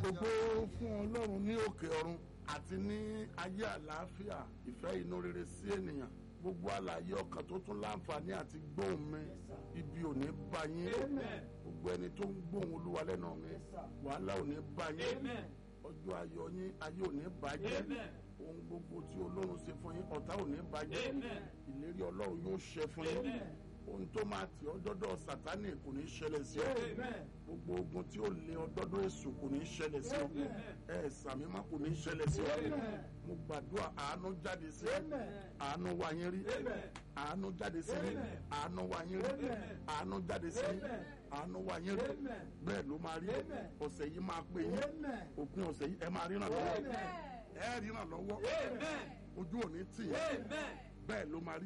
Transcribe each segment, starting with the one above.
gbogbo fún ọlọ́run ní òkè ọ̀run àti ní ayé àlàáfíà ìfẹ́ inú rere sí ènìyàn gbogbo àlàyé ọkàn tó tún láǹfààní àti gbóhùn mi ibi ò ní bá yín gbogbo ẹni tó ń gbóhùn olúwa lẹ́nu mi wàhálà ò ní bá yín ọjọ́ ayọ̀ yín ayé ò ní bàjẹ́ ohun gbogbo tí ọlọ́run ṣe fún yín ọ̀tá ò ní bàjẹ́ ìlérí ọlọ́run yóò ṣẹ fún yín ohun tó máa tì ọ́ dọ́dọ̀ sátánì kò ní ṣẹlẹ̀ sí ọ gbogbo ogun tí ó lé ọ dọ́dọ̀ èṣù kò ní ṣẹlẹ̀ sí ọ ẹ sàmì má kò ní ṣẹlẹ̀ sí ọ mo gbàdúrà àánú jáde sí àánú wá yín rí àánú jáde sí àánú wá yín rí àánú jáde sí àánú wá yín rí bẹ́ẹ̀ ló máa rí ọ̀sẹ̀ yìí máa pè yín òpin ọ̀sẹ̀ yìí ẹ máa ríran lọ́wọ́ ẹ ríran lọ́wọ́ ojú ò ní tì yín bẹ́ẹ̀ ló máa rí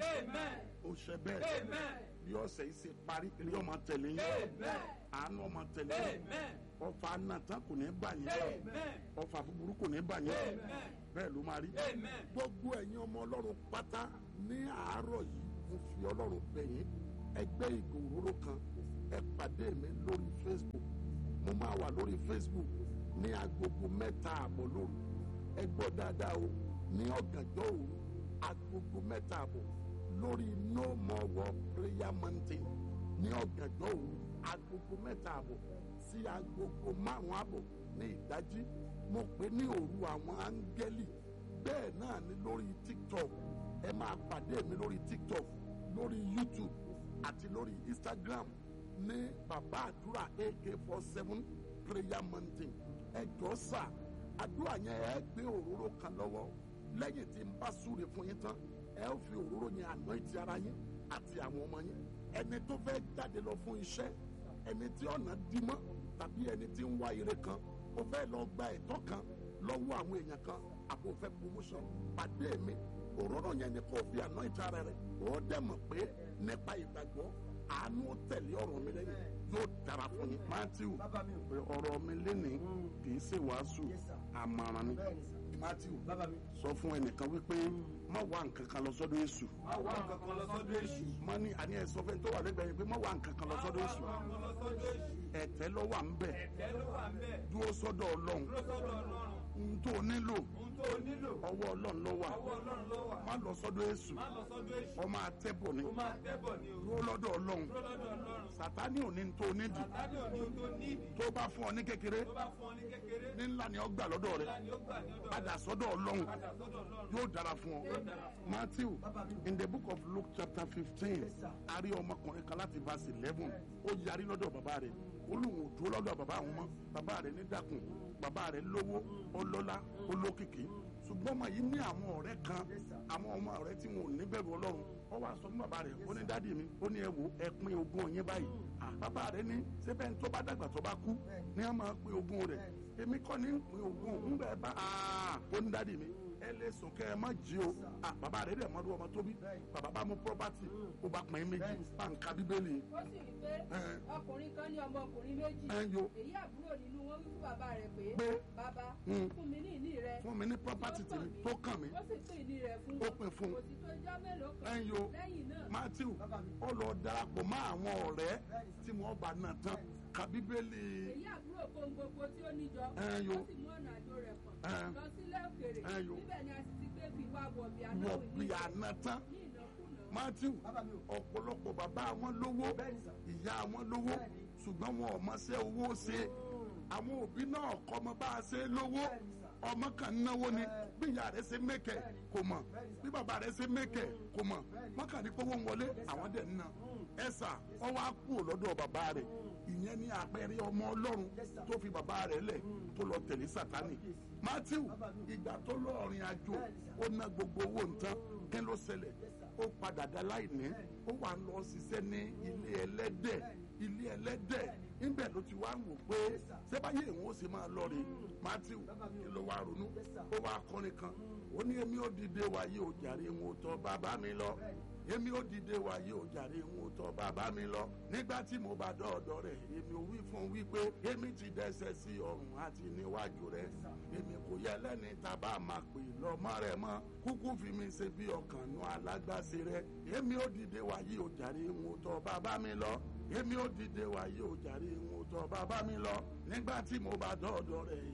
ó ṣe bẹ́ẹ̀ bí ọ̀sẹ̀ yìí ṣe parí eré ọmọ tẹ̀lé yín àánú ọmọ tẹ̀lé yín ọfà nàtàn kò ní bà yín ọfà búburú kò ní bà yín bẹ́ẹ̀ ló máa rí gbogbo ẹ̀yin ọmọ ọlọ́run pátá ní àárọ̀ yìí mo fi ọlọ́run bẹ̀ yín ẹgbẹ́ ìgò òróró kan ẹ pàdé mi lórí Facebook mo máa wà lórí Facebook ní agogo mẹ́ta àbọ̀ lóru ẹ gbọ́ dáadáa o ní ọ̀gànjọ́ òru agogo mẹ́ta àbọ̀ lórí no more war prayer mountain ní ọ̀gànjọ́ òru agogo mẹ́ta àbọ̀ sí agogo márùn-ún àbọ̀ ní ìdájí mo pè ní òru àwọn áńgẹ́lì bẹ́ẹ̀ náà ni lórí tiktok ẹ máa pàdé mi lórí tiktok lórí youtube àti lórí instagram ní bàbá àdúrà ak four seven prayer mountain ẹ jọ sà àdúrà yẹn ẹ gbé òróró kan lọ́wọ́ lẹ́yìn tí n bá súre fún yín tán ẹ ó fi òróró yẹn àná ìtì ara yín àti àwọn ọmọ yín ẹni tó fẹ́ jáde lọ fún iṣẹ́ ẹni tí ọ̀nà dí mọ́ tàbí ẹni tí ń wá ire kan ó fẹ́ lọ gba ẹ̀tọ́ kan lọ́wọ́ àwọn èèyàn kan àbò fẹ́ promotion pàdé mi òróró yẹn ni kò fi àná ìtì ara rẹ ó dẹ̀ mọ̀ pé nípa ìgbàgbọ́ àánú tẹ̀lé ọ̀rọ̀ mi lẹ́yìn yóò dára fún yín matthew ọ̀rọ̀ mi lẹ́nìí kì í ṣe wàásù àmàràn ni matthew sọ fún ẹnìkan wípé má wá nǹkan kan lọ sọ́dọ̀ èṣù. má wá nǹkan kan lọ sọ́dọ̀ èṣù. má ní àní ẹ sọ fẹ́ tó wà lẹ́gbẹ̀ẹ́ yẹn pé má wá nǹkan kan lọ sọ́dọ̀ èṣù. má wá nǹkan lọ sọ́dọ̀ èṣù. ẹ̀tẹ́ ló wà ń bẹ̀. ẹ̀tẹ́ ló wà ń bẹ̀. dúró sọ́dọ̀ ọlọ́run. dúró sọ́dọ̀ ọlọ́run. ohun tó nílò. ohun tó nílò. ọwọ́ ọlọ́run ló wà. ọwọ́ ọlọ́run ló wà. má lọ sọ́dọ̀ èṣù. má lọ sọ́dọ̀ èṣù. ó máa tẹ́bọ̀ ni. ó máa tẹ́bọ̀ ni o. dúró lọ́dọ̀ ọlọ́run. dúró lọ́dọ̀ ọlọ́run. sàtánì ò ní tó nídìí. sàtánì ò ní ohun tó nídìí. tó bá fún ọ ní kékeré. tó bá fún ọ ní kékeré. ní ńlá ni ó gbà lọ́dọ̀ rẹ. ńlá ni ó gbà ní ọ̀dọ̀ rẹ. padà sọ́dọ̀ ọlọ́run. padà sọ́dọ̀ ọlọ́run. yóò dára fún ọ. Matthew in the book of Luke chapter fifteen a rí ọmọkùnrin kan láti verse eleven ó yarí lọ́dọ̀ bàbá rẹ̀ olóhùn òdúró lọ́dọ̀ bàbá àwọn ọmọ bàbá rẹ̀ ní dàkún bàbá rẹ̀ lówó ọlọ́lá olókìkí ṣùgbọ́n ọmọ yìí ní àwọn ọ̀rẹ́ kan àwọn ọmọ ọ̀rẹ́ tí wọn ò ní bẹ̀rù ọlọ́run ó wá sọ fún bàbá rẹ̀ ó ní dádì mi ó ní ẹ wò ẹ pín ogún yín báyìí bàbá rẹ̀ ní sẹ́bẹ̀ tó bá dàgbà tó bá kú ní a máa pín ogún rẹ̀ èmi kọ́ ní pín ogún ńgbà ẹ bá ó ní dádì mi ẹ lè sùn kẹ ẹ má jí o bàbá rẹ̀ dẹ̀ mọ́dún ọmọ tóbi bàbá bá mú property ó bá pín méjì bá ń ka bíbélì. ó sì rí pé ọkùnrin kan ní ọmọkùnrin méjì ẹ yo èyí àbúrò nínú wọn wí fún bàbá rẹ̀ pé Pé, bàbá mm, fún mi ní ìní rẹ fún mi ní property tèmi tó kàn mí ó sì pín ìní rẹ̀ fún Ó pín fún un. kò sì tó ijọ́ mélòó ẹ kan yo lẹ́yìn náà Matthew ó lọ darapọ̀ mọ́ àwọn ọ̀rẹ́ tí wọ́n bá náà tán ka bíbélì èyí àbúrò kó ohun gbogbo tí ó níjọ Ẹ yo. ó sì mú ọ̀nà àjò rẹ̀ pọ̀n Ẹ. lọ sílé òkèèrè Ẹ yo. níbẹ̀ ni a sì ti gbé fi wá wọ̀bì wọ̀ anáwó bí àná tán ní ìnákúnà Matthew ọ̀pọ̀lọpọ̀ bàbá wọn lówó ìyá wọn lówó ṣùgbọ́n wọn ò mọṣẹ́ owó ṣe àwọn òbí náà kọ́ ọmọ bá a ṣe lówó ọmọ kan náwó ni bí ìyá rẹ̀ ṣe mẹ́kẹ̀ kò mọ̀ bí bàbá rẹ̀ ṣe mẹ́kẹ̀ kò mọ̀ wọ́n kàn ní kówó ń wọlé àwọn dẹ̀ ń ná ẹ̀sà wọ́n wá kú lọ́dọ̀ bàbá rẹ̀ ìyẹn ní àpẹẹrẹ ọmọ ọlọ́run tó fi bàbá rẹ̀ lẹ̀ tó lọ tẹ̀lé sátánì Matthew ìgbà tó lọ rìn àjò ó ná gbogbo owó nǹkan kí ló ṣẹlẹ̀ ó padà dá láìní ó wà lọ ṣiṣẹ́ ní ilé ẹlẹ́dẹ̀ ilé ẹlẹ́dẹ̀ níbẹ̀ ló ti wá ń wò pé sẹ́báyé ìwọ̀n ó sì máa lọ rè Matthew kí ló wá ronú ó wá kọrin kan ó ní èmi ò dìde wáyé ò jàre ń wò tọ́ bàbá mi lọ èmi ò dìde wáyé ò jàre ń wò tọ́ bàbá mi lọ nígbà tí mo bá dọ́ọ̀dọ̀ rẹ̀ èmi ò wí fún wípé èmi ti dẹ́sẹ̀ sí ọrùn àti níwájú rẹ̀ èmi kò yẹ lẹ́ni tàbá máa pè lọ́mọ rẹ̀ mọ́ kúkú fi mi ṣe bí ọkàn nu alágbàṣe rẹ̀ èmi ò dìde wáyé ò jàre ń wò tọ́ bàbá mi lọ èmi ò dìde wáyé ò jàre ń wò tọ́ bàbá mi lọ nígbà tí mo bá dọ́ọ̀dọ̀ rẹ̀ èmi ò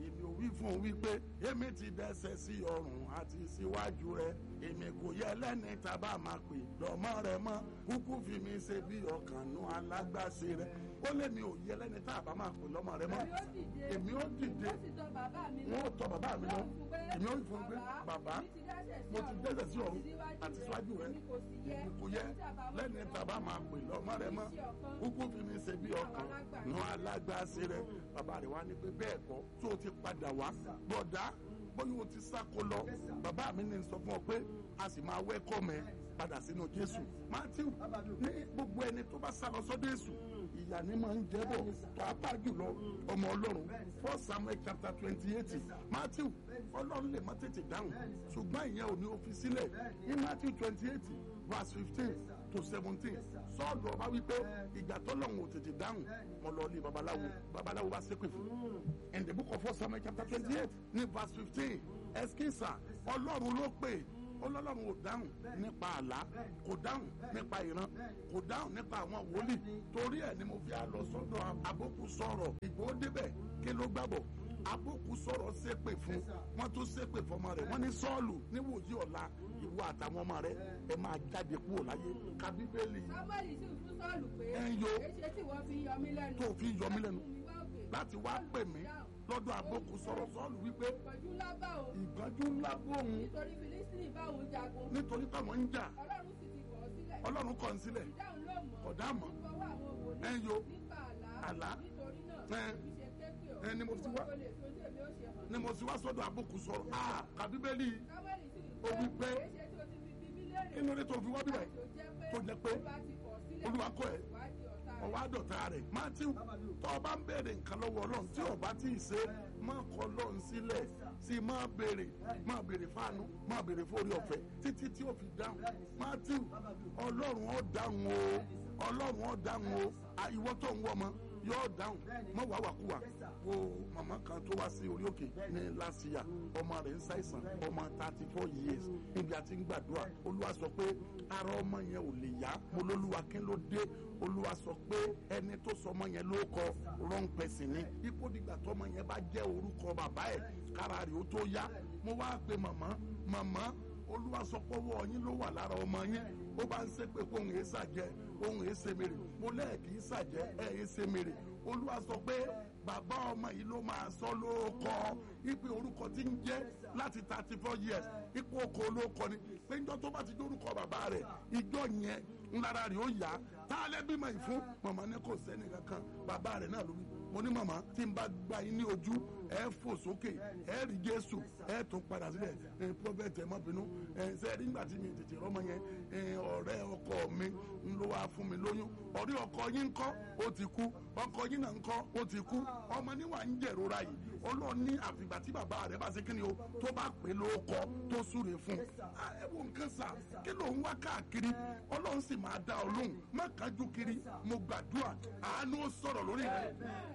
fún un wípé èmi ti dẹ́sẹ̀ sí ọrùn àti síwájú rẹ èmi kò yẹ lẹ́ni tábà máa pè lọ́mọ rẹ mọ́ kúkú fi mi ṣe bí ọkàn nú alágbàṣe rẹ ó lé mi ò yẹ lẹ́ni tábà máa pè lọ́mọ rẹ mọ́ èmi ó dìde ó sì tọ bàbá mi wọn ò tọ bàbá mi lọ èmi ó fún un pé bàbá mo ti dẹ́sẹ̀ sí ọ̀run àti síwájú rẹ èmi kò yẹ lẹ́ni tábà máa pè lọ́mọ rẹ mọ́ kúkú fi mi ṣe bí ọkàn nú alágbàṣe rẹ bàbá rẹ wá ní pé bẹ́ẹ̀ kọ́ tó o ti padà wá bọ̀dá bóyá o ti sáko lọ bàbá mi ní sọ fún ọ pé a sì máa wẹ́kọ̀ mẹ́ padà sínú jésù matthew ní gbogbo ẹni tó bá sá lọ sọ́dọ̀ èṣù ìyà ni máa ń jẹ́ bọ̀ pàápàá jùlọ ọmọ ọlọ́run first samuel chapter twenty eight matthew ọlọ́run lè má tètè dáhùn ṣùgbọ́n ìyẹn ò ní ó fi sílẹ̀ ní matthew twenty eight verse fifteen to seventeen sọ́ọ̀lù ọba wípé ìgbà tọ́lọ́run ò tètè dáhùn mo lọ lé babaláwo babaláwo bá ṣépè fún in the book of first samuel chapter twenty eight ní verse fifteen ẹskísà ọlọ́run ló pè ọlọ́run ò dáhùn nípa àlá kò dáhùn nípa ìran kò dáhùn nípa àwọn wòlíì torí ẹ̀ ni mo fi á lọ sọ́dọ̀ abókù sọ̀rọ̀ ìgbòho débẹ̀ kí ló gbàbọ̀ abókù sọ̀rọ̀ ṣépè fún wọ́n tún ṣépè fọmọ rẹ̀ wọ́n ní sọ́ọ̀lù níwòyí ọ̀la ìwọ àtàwọn ọmọ rẹ̀ ẹ máa jáde kúrò láyé ka bíbélì sábàlì sì fún sọ́ọ̀lù pé Ẹ ń yo. èṣe tí wọ́n fi yọ mí lẹ́nu tó fi yọ mí lẹ́nu Fún mi wá òkè. láti wá pè mí lọ́dọ̀ abókù sọ̀rọ̀ sọ́ọ̀lù wípé ìpọ́njú ńlá bá òun ìgbọ́njú ńlá bóun nítorí fílísítìnì bá òun jagun nítorí táwọn ń jà ọlọ́run sì ti kọ̀ ọ́ sílẹ̀ ọlọ́run kọ̀ ń sílẹ̀ ìdáhùn ló mọ̀ Kò dá mọ̀. fọwọ́ àwọn wòlíì Ẹ ń yo. nípa àlá Àlá. nítorí náà Ẹ. kì í ṣe kéèké o Ẹ ní mo ti wá. Ìwọ tó lè fi ojú èmi ó ṣe hàn ni mo sì wá sọ́dọ̀ abókù sọ̀rọ̀ ah ka bíbélì sábàlì sì Ó wí pé, èṣe tí o ti fi bíbí léèrè kí ló dé tó fi wá bíbẹ̀ tó jẹ́ pé tó jẹ́ pé olúwa ti kọ̀ ọ́ sílẹ̀ olúwa kọ̀ ẹ́ wá di ọ̀tá rẹ̀. ọwọ́ àdọ̀tà rẹ̀ matthew tó o bá ń béèrè nǹkan lọ́wọ́ ọlọ́run tí o bá tí ì ṣe má kọ̀ ọlọ́run sílẹ̀ sí má béèrè má béèrè fáànù má béèrè fórí ọ̀fẹ́ títí tí o fi dáhùn matthew ọlọ́run ó dáhùn o ọlọ́run ó dáhùn o À, ìwọ tó ń wọ ọmọ yóò dáhùn mọ wàá wà kú wa wo màmá kan tó wá sí orí òkè ní lásìyà ọmọ rẹ̀ ń ṣàìsàn ọmọ thirty four years níbi àti ń gbàdúrà olúwa sọ pé ara ọmọ yẹn ò lè yá mo lólúwa kí ló dé olúwa sọ pé ẹni tó sọ ọmọ yẹn ló kọ wrong person ni ipò dìgbà tọmọ yẹn bá jẹ́ orúkọ bàbá ẹ̀ kára rẹ̀ ó tó yá mo wá pe màmá màmá olúwa sọ pé ọwọ́ yín ló wà lára ọmọ yín ó bá ń ṣe pé kó òun èé ṣàjẹ́ òun èé ṣe mèrè mo lẹ́ẹ̀kì í ṣàjẹ́ ẹ̀ èé ṣe mèrè olúwa sọ pé bàbá ọmọ yìí ló máa sọ lóòkọ ipe orúkọ tí ń jẹ́ láti thirty four years ipò oko olóòkọ ni pé njọ́ tó bá ti dé orúkọ bàbá rẹ̀ ìjọ yẹn ńlára rẹ̀ ó yá tá a lẹ́ bímọ yìí fún màmá ní kò sẹ́ni kankan bàbá rẹ̀ náà ló wí mo ní màmá tí n bá gba yín ní ojú ẹ fò sókè ẹ rí jésù ẹ tún padà sílẹ̀ ẹ pọ́fẹ́tì ẹ má bínú ẹ sẹ́ẹ̀rí nígbà tí mi tètè rọ́mọ yẹn ẹ ọ̀rẹ́ ọkọ mi ń ló wá fún mi lóyún ọ̀rẹ́ ọkọ yín ń kọ́ ó ti kú ọkọ yín náà ń kọ́ ó ti kú ọmọ níwà ń jẹ̀rora yìí ọlọ́run ní àfìgbà tí bàbá rẹ̀ bá ṣe kíni o tó bá pè ló kọ́ tó súre fún un ẹ wo nǹkan sà kí ló ń wá káàkiri ọlọ́run sì máa dá ọ lóhùn má kájú kiri mo gbàdúrà àánú ó sọ̀rọ̀ lórí rẹ̀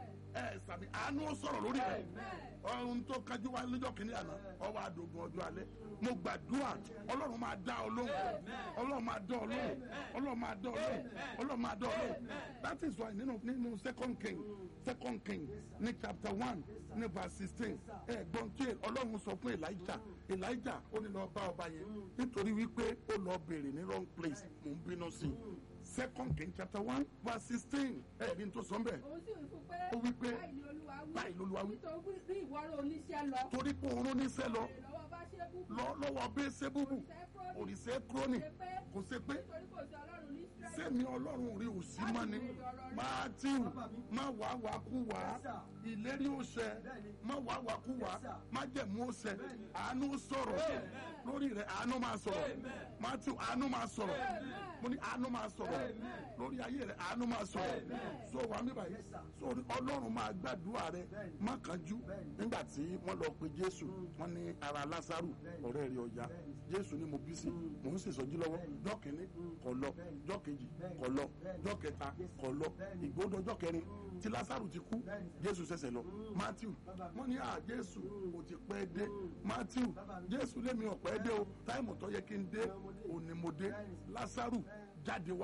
ẹ sàmì àánú ó sọ̀rọ̀ lórí rẹ̀ ọ̀run tó kájú wá lọ́jọ́ kìíní àná ọwọ́ àdógún ọjọ́ alẹ́ mo gbàdúrà ọlọ́run máa dá ọ lóhùn ọlọ́run máa dá ọ lóhùn ọlọ́run máa dá ọ lóhùn ọlọ́run máa dá ọ lóhùn that is why nínú nínú second king second king ní chapter one ní verse sixteen ẹ gbọ́n tí ọlọ́run sọ fún elijah elijah ó ní lọ bá ọba yẹn nítorí wípé ó lọ béèrè ní wrong place mò ń bínú sí i second king chapter one verse sixteen ẹ ní tó sọ ń bẹ̀ òun sì wí fún pé Ó wí pé, báyìí ni olúwa wí báyìí lolúwa wí. nítorí bí ìwọ́rọ̀ oníṣẹ́ lọ torí pé òun rán níṣẹ́ lọ èrè lọ́wọ́ bá ṣe bú lọ lọ́wọ́ bẹ́ẹ̀ ṣe búbù òrìṣẹ́ kúrónì kò ṣe pé nítorí kò sí ọlọ́run ní Ísírẹ́lì sẹ́mi ọlọ́run rí òsì mọ́ ni mátíù má wá wá kú wá ìlérí ó ṣẹ má wá wá kú wá má jẹ̀mú ó ṣẹ àánú sọ̀rọ̀ lórí rẹ̀ àánú máa sọ̀rọ̀ mátíù àánú máa sọ̀rọ̀ mo ní àánú máa sọ̀rọ̀ lórí ayé rẹ̀ àánú máa sọ̀rọ̀ so wà mí báyìí so ọlọ́run máa gbàdúrà rẹ̀ má kánjú nígbà tí wọ́n lọ pe jésù wọ́n ní ara lásàrù ọ̀rẹ́ rẹ̀ ọ̀yá jésù ni mo bí sí mò ń ṣèṣọ́jú lọ́wọ́ jọ́kìnní kọ̀ lọ jọ́kejì kọ̀ lọ jọ́kẹta kọ̀ lọ ìgbódò jọ́kẹrin tí lásàrù ti kú jésù ṣẹ̀ṣẹ̀ lọ matthew wọ́n ní à jésù kò ti pẹ́ dé matthew jésù lémi ọ̀pẹ́ dé o táìmù tó yẹ kí n dé òní mo dé lásàrù jáde wá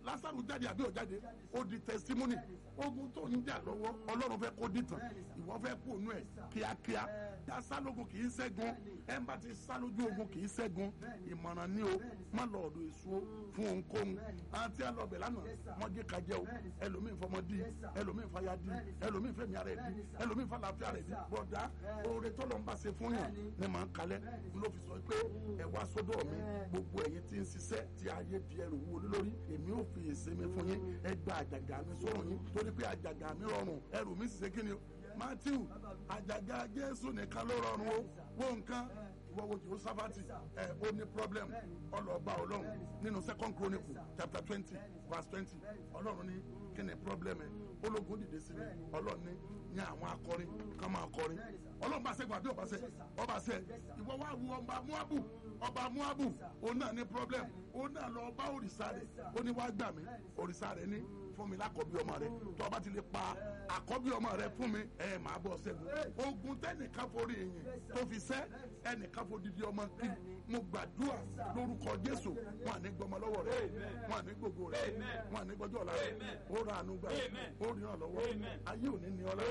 lásàrù jáde àbí òjáde ó di testimony ogun tó ń jà lọ́wọ́ ọlọ́run fẹ́ kó dìtàn ìwọ fẹ́ kó nú ẹ̀ kíákíá dá sálógun kì í ṣẹ́gun ẹ̀ ń bá ti sá lójú ogun kì í ṣẹ́gun ìmọ̀ràn ní o má lọ ọ̀dọ̀ èso fún ohunkóhun àti àlọ́bẹ̀ lánàá wọ́n gé kajẹ́ o ẹlòmíín fọmọ di ẹlòmíín fàyà di ẹlòmíín fẹ̀mí ara ẹ̀ di ẹlòmíín fàlàfíà rẹ̀ di bọ̀dá oore tọ́lọ̀ ń bá ṣe fún yàn ni màá kalẹ̀ ló fi sọ pé ẹ wá sọ́dọ̀ mi gbogbo ẹ̀yin tí ń ṣiṣẹ́ tí ayé di ẹrù wúwo lórí èmi ò fi ìsinmi fún yín ẹ gba àjàgà mi sọ̀rọ̀ yín torí pé àjàgà mi rọrùn ẹrù mi sì ṣe kí ni o matthew àjàgà jésù nìkan ló rọrùn o wo nǹkan ìwọ wo jehoshaphati ẹ ó ní problem ọlọ́ọ̀bá ọlọ́run nínú second chronicle chapter twenty verse twenty ọlọ́run ní kí ni problem ẹ ológun dìde sí mi ọlọ́run ní ní àwọn akọrin ká máa kọrin ọlọ́run bá ṣẹ́gun àbí ọba ṣẹ ọba ṣẹ ìwọ wá wu ọba muabu ọba muabu òun náà ní problem òun náà lọ bá òrìṣà rẹ̀ ó ní wá gbà mí òrìṣà rẹ̀ ní fún mi lákọ̀bí ọmọ rẹ̀ tó ọba ti lè pa àkọ́bí ọmọ rẹ̀ fún mi ẹ̀ máa bọ̀ ṣẹ́gun ogun tẹ́nìkan forí yìnyín tó fi ṣẹ́ ẹnìkan fo didi ọmọ kí mo gbàdúrà lórúkọ jésù wọn à ní gbọmọ lọ́wọ́ rẹ̀ wọn à ní gbogbo rẹ̀ wọn à ní gbọjọ́ ọ̀la rẹ̀ ó ra àánú gbà ó ríran lọ́wọ́ ayé òní ní ọlá